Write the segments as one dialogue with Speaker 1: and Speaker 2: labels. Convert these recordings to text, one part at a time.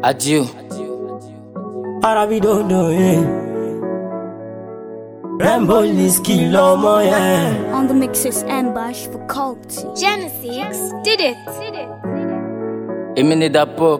Speaker 1: Adieu.
Speaker 2: Arabidodo, yeah. Rambo Liski Lomo, yeah.
Speaker 3: On the mixes Ambush for Culty.
Speaker 4: Genesis did it.
Speaker 1: Èmi ni da pop.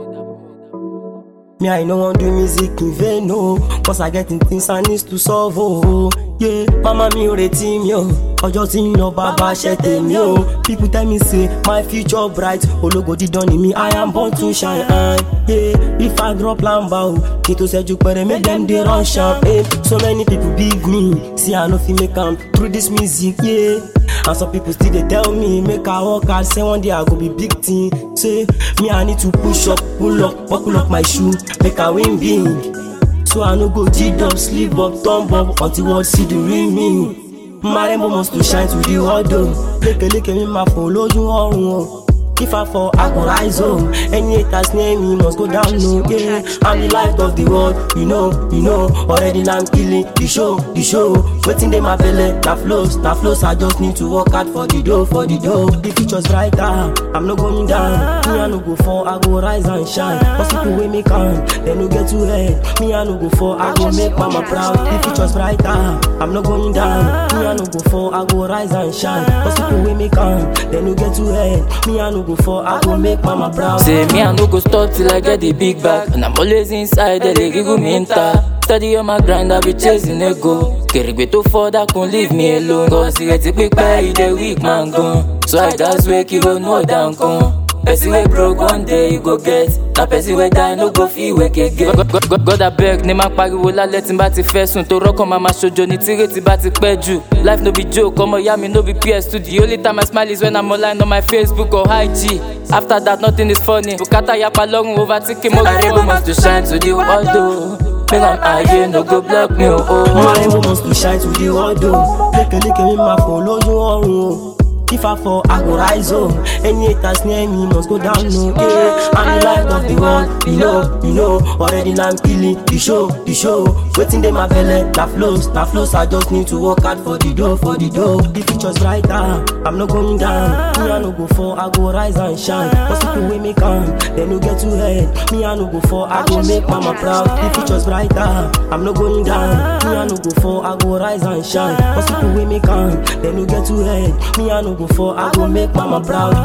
Speaker 2: Me, I no want do music in vain, no. Cause I getting things I need to solve, oh. Yeah, mama mi ò retí mi o. Ọjọ́ tí ń lọ bàbá ṣe tèmi o. People tell me say my future bright. Ológo dídán ni mi, I am born to shine. Uh, yeah, if I drop lamba o. Kí n tó ṣẹ́jú pẹ̀rẹ̀ make dem dey run sharp. Eh. So many people believe me. See I no fit make am through this music, yeah. And some people still dey tell me make I work hard, say one day I go be big thing. Say me I need to push up, pull up, buckle up my shoe, make I win big. So I no go G up, sleep up, thumb up until world see the real me. My rainbow must to shine to the world though. Lékè lékè mi máa fò lójú ọrùn o. If I fall, I go rise home. Any haters near me must go down, no, yeah. I'm the light of the world, you know, you know. Already now I'm killing the show, the show. Waiting they my belly, na flows, na flows. I just need to work hard for the dough, for the dough. The future's brighter, I'm not going down. Me I no go fall, I go rise and shine. Cause people wey me can, they no get too head. Me I no go fall, I go make mama proud. The future's brighter, I'm not going down. Me I no go fall, I go rise and shine. Cause people wey me can, they no get too head. Me I no go fall, I go make mama proud.
Speaker 1: Say me I no go stop till I get the big bag. And I'm always inside, they dey giggle me enter. Steady on my grind, I be chasing a go. Kèrègbè tó fọ́ dákun leave me alone. Cause ìrètí pípẹ́ ìdè weak man gan. So I just wake you go know down kan. Person wey broke one day you go get. Na person wey die no go fit wake again. God, God, God, God abeg ní máa pariwo lálẹ́ tí n bá ti fẹ́ sùn. Tó rọ́kàn máa máa ṣojo ní tírètí bá ti pẹ́ jù. Life no be joke, ọmọ ìyá mi no be PS2. The only time I smile is when I'm online on my Facebook or IG. After that nothing is funny. Bùkátà yapa lọ́rùn overtaking mo rí rainbow must to shine to the world o. Make am ayé no go block me o.
Speaker 2: My rainbow must to shine to the world though. Lékè lékè mi máa fò lójú ọrùn o. If I fall, I go rise home. Any haters near me must go down, no, yeah. I'm the light of the world, you know, you know. Already now I'm killing the show, the show. Waiting they my belly, na flows, na flows. I just need to work hard for the dough, for the dough. The future's brighter, I'm not going down. Me I no go fall, I go rise and shine. Cause people wey me can, they no get too head. Me I no go fall, I go make mama proud. The future's brighter, I'm not going down. Me I no go fall, I go rise and shine. Cause people wey me can, they no get too head. Me I no go fall, I go make mama proud.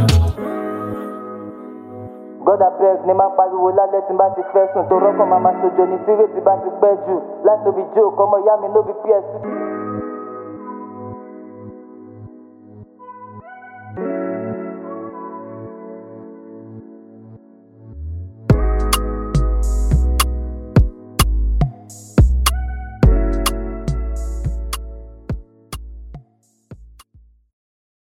Speaker 1: God abeg ní máa pariwo lálẹ́ tí n bá ti fẹ́ sùn. Tó rọ́kàn máa máa ṣojo ní tírètí bá ti pẹ́ jù. Life no be joke, ọmọ ìyá mi no be PS2.